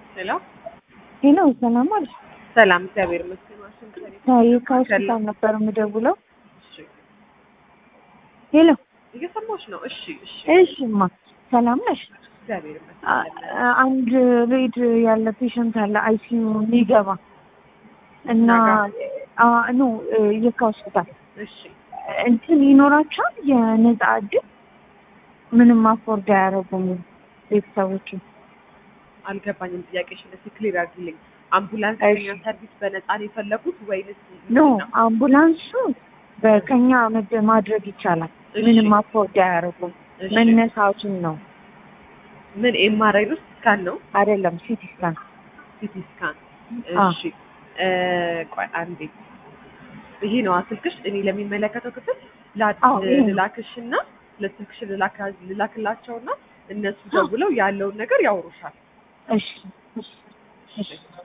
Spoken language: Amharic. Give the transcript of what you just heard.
ሄሎ ሄሎ ሰላም አለሽ? ሰላም፣ እግዚአብሔር ይመስገን። ዋሽንግተን ታዬ ከሆስፒታል ነበር የምደውለው። እሺ፣ ሄሎ እየሰማሁሽ ነው። እሺ፣ እሺ፣ እሺማ ሰላም ነሽ? እግዚአብሔር አ- ይመስገን። አንድ ሬድ ያለ ፔሸንት አለ አይሲዩ የሚገባ እና አ- ኖ የካ ሆስፒታል እሺ፣ እንትን ይኖራቸዋል የነጻ እድል ምንም አፎርድ አያደርጉም ቤተሰቦቹ አልገባኝም። ጥያቄሽን እስኪ ክሊር አድርጊልኝ። አምቡላንስ እሺ። ከኛ ሰርቪስ በነፃ ነው የፈለጉት ወይንስ ኖ ምንድን ነው? አምቡላንሱ በከኛ መድ- ማድረግ ይቻላል እሺ፣ ምንም አፎርድ አያደርጉም እሺ። መነሳቱን ነው ምን ኤምአርአይ ነው ስካን ነው አይደለም ሲቲ ስካን ሲቲ ስካን? አ። እሺ፣ እ፣ ቆይ አንዴ። ይሄ ነው ስልክሽ? እኔ ለሚመለከተው ክፍል ላ- አዎ፣ ይሄ ነው። ልላክሽና ለስልክሽ ልላካ- ልላክላቸውና እነሱ ደውለው ያለውን ነገር ያወሩሻል። እሺ እሺ እሺ